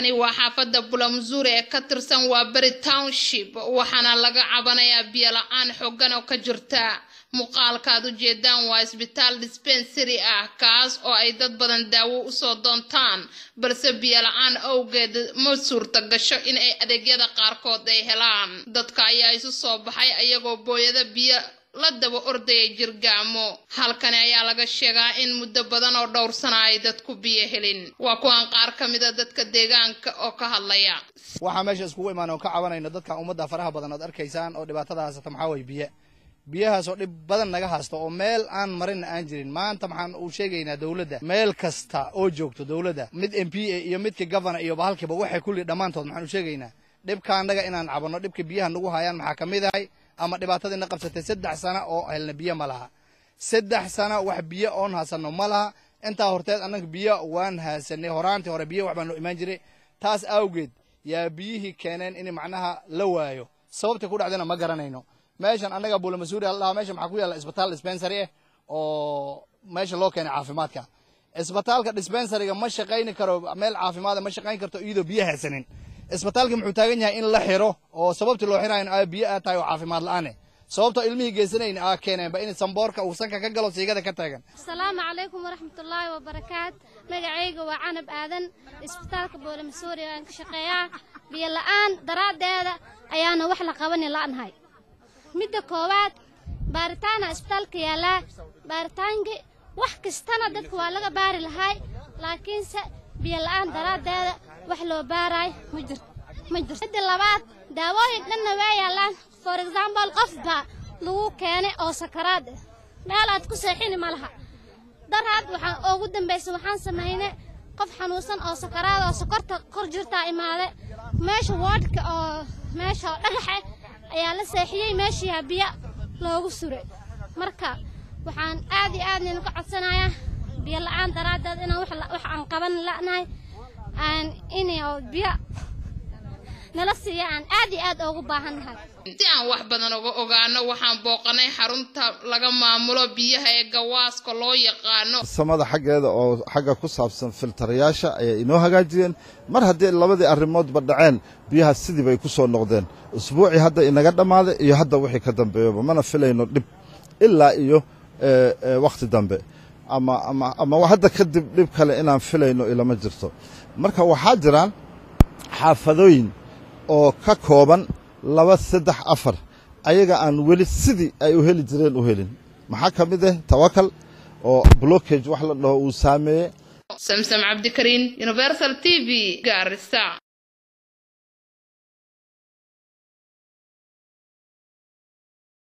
halkani waa xaafadda bulamzuur ee ka tirsan waa beri township waxaana laga cabanayaa biyo la-aan xoogan oo ka jirta muuqaalka aad u jeedaan waa isbitaal dispensary ah kaas oo ay dad badan daawo usoo doontaan balse biyo la-aan awgeed ma suurta gasho in ay adeegyada qaarkood ay helaan dadka ayaa isu soo baxay ayagoo booyada biyo la daba ordaya jirgaamo halkani ayaa laga sheegaa in muddo badan oo dhowr sana ay dadku biyo helin waa kuwan qaar ka mida dadka deegaanka oo ka hadlaya waxaa meesha iskugu imaan oo ka cabanayno dadka ummadda faraha badan ood arkaysaan oo dhibaatada haysata maxaa waye biyo biyahaas oo dhib badan naga haysto oo meel aan marinna aan jirin maanta maxaan uu sheegaynaa dowladda meel kasta oo joogto dowladda mid m p a iyo midka governor iyo bahalkiiba waxay kulli dhammaantood maxaan u sheegaynaa dhibka annaga inaan cabanno dhibka biyaha nagu hayaan maxaa ka mid ahay ama dhibaatadiina qabsatay saddex sana oo helna biyo ma laha saddex sana wax biyo oon haysano ma laha intaa horteed annaga biyo waan haasanay horaantii hore biyo wax baan noo imaan jiray taas awgeed yaa biyihii keeneen in macnaha la waayo sababta ku dhacdana ma garanayno meeshan annaga buulamasuuri la dhahaa meesha maxaa ku yaalla isbitaal dispensary ah oo meesha loo keenay caafimaadka isbitaalka dispensaryga ma shaqayni karo meel caafimaada ma shaqayn karto iyadoo biyo haysanin isbitaalka muxuu taagan yahay in la xiro oo sababtii loo xirayn aa biyo aa tahay oo caafimaad la-aane sababtoo ilmihii geysanayn aa keeneenba in samboorka uu sanka ka galo siigada ka taagan asalaamu calaykum waraxmatullaahi wabarakaat magacayga waa canab aadan isbitaalka boolamasuuri aan ka shaqeeyaa biyo la-aan daraaddeeda ayaana wax la qabani la'nahay midda koowaad baaritaana isbitaalka yaallaa baaritaankii wax kastana dadka waa laga baari lahay laakiinse biyo la-aan daraaddeeda wax loo baaraay ma jirto ma jirto midda labaad daawooyin dhanna waa yaallaan for example qof baa lagu keenay oo sakaraad ah meel aad ku seexini ma laha daraad waxaan ugu dambaysa waxaan samaynay qof xanuunsan oo sakaraad oo sokorta kor jirtaa imaade meesha woodhka oo meesha dhagaxe ayaa la seexiyey meeshiiyaa biyo loogu suray marka waxaan aad iyo aad ninku codsanayaa biyo la-aan daraaddeed inaan wax aan qaban la'nahay aan inay biyo nala siiya aan aad iyo aad ugu baahannahay si aan wax badan uga ogaano waxaan booqanay xarunta laga maamulo biyaha ee gawaaska loo yaqaano samada xaggeeda oo xagga ku saabsan filtarayaasha ayay inoo hagaajiyeen mar haddii labadii arrimoodba dhaceen biyaha sidii bay ku soo noqdeen usbuucii hadda inaga dhammaaday iyo hadda wixii ka dambeeyaba mana filayno dhib ilaa iyo wakhti dambe ama ama ama hadda kadib dhib kale inaan filayno ilama jirto marka waxaa jiraan xaafadooyin oo ka kooban laba saddex afar ayaga aan weli sidii ay u heli jireen u helin maxaa ka mid ah tawakal oo blockage wax la dhaho uu saameeyey samsam cabdikariin universal t v gaarisa